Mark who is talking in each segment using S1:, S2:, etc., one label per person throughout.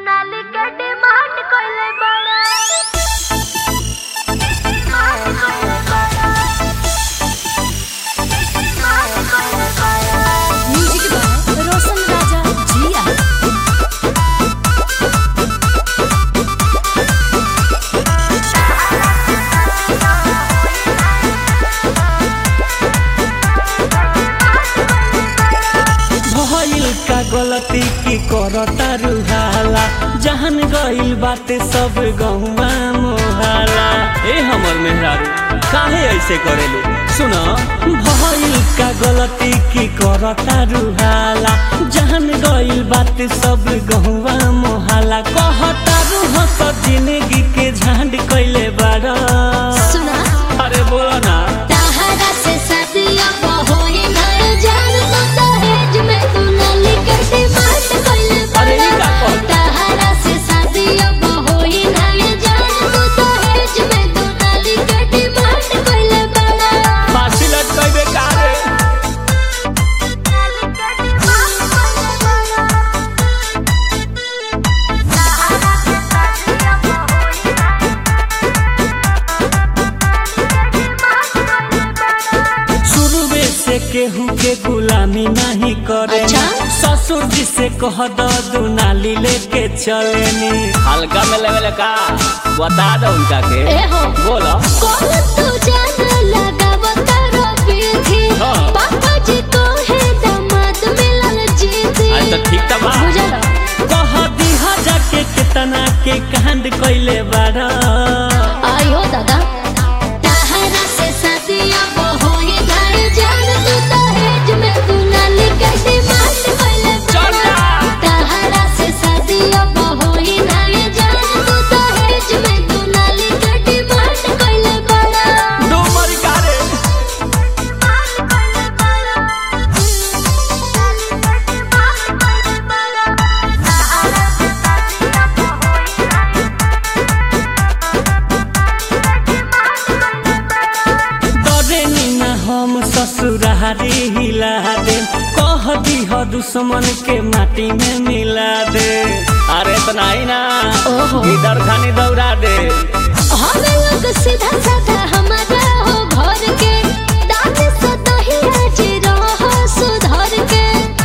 S1: दुनाली के डिमांड कइले बड़ा डिमांड कइले बड़ा डिमांड कइले बड़ा
S2: म्यूजिक बाय रोशन राजा जिया
S3: भइल का गलती की करता रुहाला जहन गइल बाटे सब गहुआ मोहाला ए हमर मेहरारू काहे ऐसे करेलू सुन भइल का गलती की करता रुहाला जहन गइल बाटे सब गहुआ मोहाला कहता रूह सब जिंदगी के झांड कइले बाड़ा
S2: सुना
S3: अरे बोला ना
S2: ताहरा से सदिया होई नय जान तो दहेज में दुनाली के डिमांड कइले
S3: अरे ई का कहल?
S2: ताहरा से सदिया होई नय जान तो दहेज में दुनाली के डिमांड कइले बड़ा
S3: फांसी लटकइबे का रे
S1: दुनाली के डिमांड कइले बड़ा सहारा के साथिया होई ना डिमांड कइले बड़ा
S3: शुरुए से केहू के गुलामी नहीं करे
S2: अच्छा?
S3: ससुर जी से कह दो दुनाली लेके चलेनी हल्का में लेवल का बता दो उनका के
S2: ए हो
S3: बोलो
S2: कौन तू जान लगावत रबी
S3: हाँ।
S2: पापा जी को है दामाद मिलल जीती
S3: आज तो ठीक था बा
S2: बुझल
S3: कह दीहा जाके कितना के कांड कइले बाड़ा
S2: आयो दादा ताहरा से सदिया होई घर जान तू दहेज में दुनाली के डिमांड कइले
S3: चल जा।
S2: ताहरा से सदिया होई घर जान तू दहेज में दुनाली के डिमांड कइले बड़ा
S3: दो मरी का रे डरे ना हम ससुरारी हिला दे कह दीह दुश्मन के माटी में मिला दे अरे इतना ही ना
S2: ओहो।
S3: इधर खानी दौड़ा दे
S2: हम लोग सीधा साधा हमारा हो घर के दाद से दही आज रहो सुधर के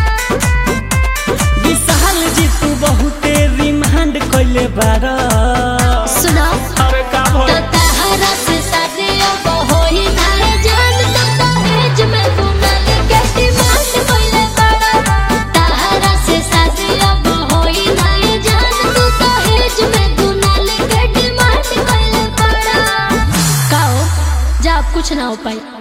S3: विशाल जी तू बहुते रिमांड कइले बारा
S2: सुना
S3: अरे का
S2: तो
S3: भइल
S2: ताहरा से शादी अब होई ना जान तो दहेज में दुनाल के डिमांड कइले बड़ा ताहरा से शादी अब होई ना जान तो दहेज में दुनाल के डिमांड कइले बड़ा काओ जा अब कुछ ना हो पाई